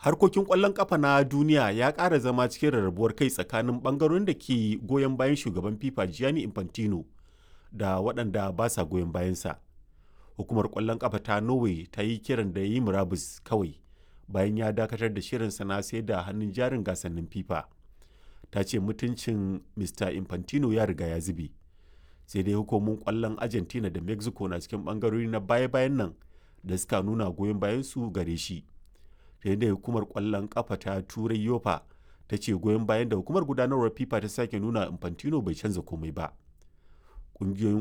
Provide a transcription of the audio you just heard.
harkokin ƙwallon ƙafa na duniya ya ƙara zama cikin rarrabuwar kai tsakanin ɓangarorin da ke goyon bayan shugaban fifa gianni infantino da waɗanda ba sa goyon bayansa hukumar ƙwallon ƙafa ta norway ta yi kiran da ya yi murabus kawai bayan ya dakatar da shirinsa na sai da hannun jarin gasannin fifa ta ce mutuncin mr infantino ya riga ya zube sai dai hukumomin ƙwallon argentina da mexico na cikin ɓangarori na baya-bayan nan da suka nuna goyon bayansu gare shi da hukumar kwallon kafa ta turai yofa ta ce goyon bayan da hukumar gudanarwar fifa ta sake nuna infantino bai canza komai ba ƙungiyoyin